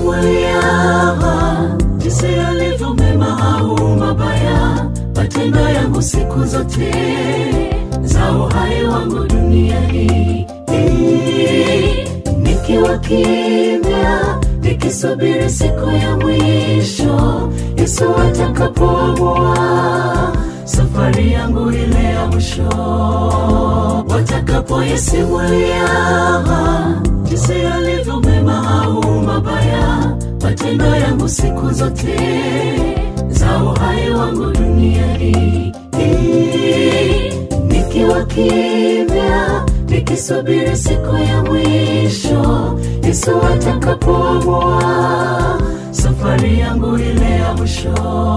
yasimulia jinsi yalivyo mema au mabaya, matendo yangu siku zote za uhai wangu duniani, nikiwa kimya nikisubiri siku ya mwisho, Yesu atakapoamua safari yangu ile ya mwisho, watakapoyasimulia jinsi yalivyo mema au mabaya, matendo yangu siku zote za uhai wangu duniani, nikiwa kimya nikisubiri siku ya mwisho, Yesu atakapoamua safari yangu ile ya mwisho.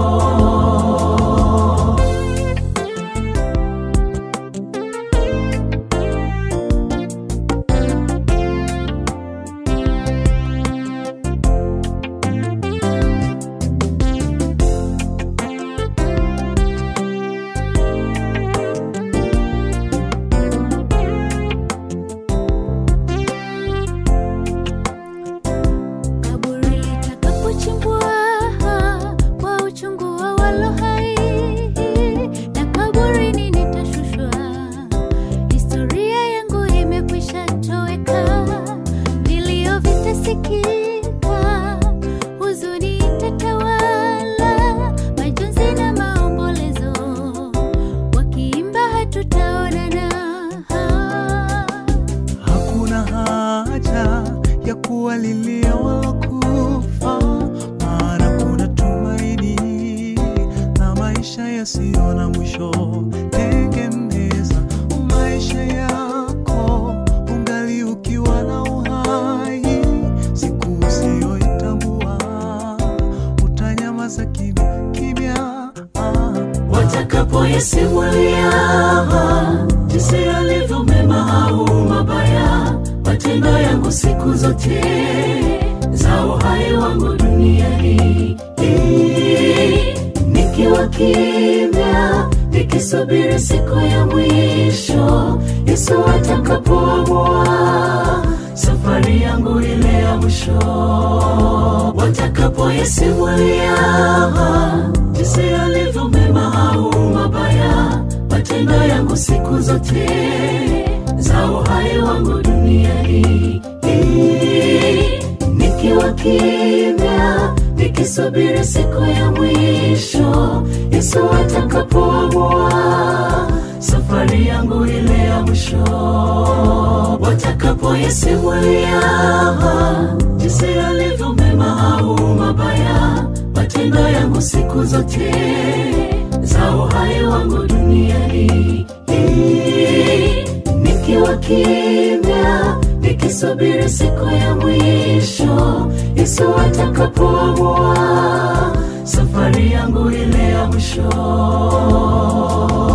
Kaburi litakapochimbwa kwa uchungu wa walio hai, na kaburini nitashushwa, historia yangu imekwisha toweka, vilio vitasikika, huzuni itatawala, majonzi na maombolezo, wakiimba hatutaonana. Hakuna haja ya kuwalilia walokufa, maana kuna tumaini na maisha yasiyo na mwisho. Tengeneza maisha yako ungali ukiwa na uhai, siku usiyoitambua utanyamaza kimya kimya. Ah. watakapoyasimulia jinsi yalivyo mema au mabaya, matendo yangu siku zote za uhai wangu duniani, nikiwa kimya nikisubiri siku ya mwisho, Yesu atakapoamua safari yangu ile ya mwisho, watakapoyasimulia jinsi yalivyo mema au mabaya, matendo yangu siku zote za uhai wangu duniani, nikiwa kimya nikisubiri siku ya mwisho, Yesu atakapoamua safari yangu ile ya mwisho, watakapoyasimulia jinsi yalivyo mema au mabaya, matendo yangu siku zote za uhai wangu duniani, nikiwa kimya nikisubiri siku ya mwisho, Yesu atakapoamua safari yangu ile ya mwisho.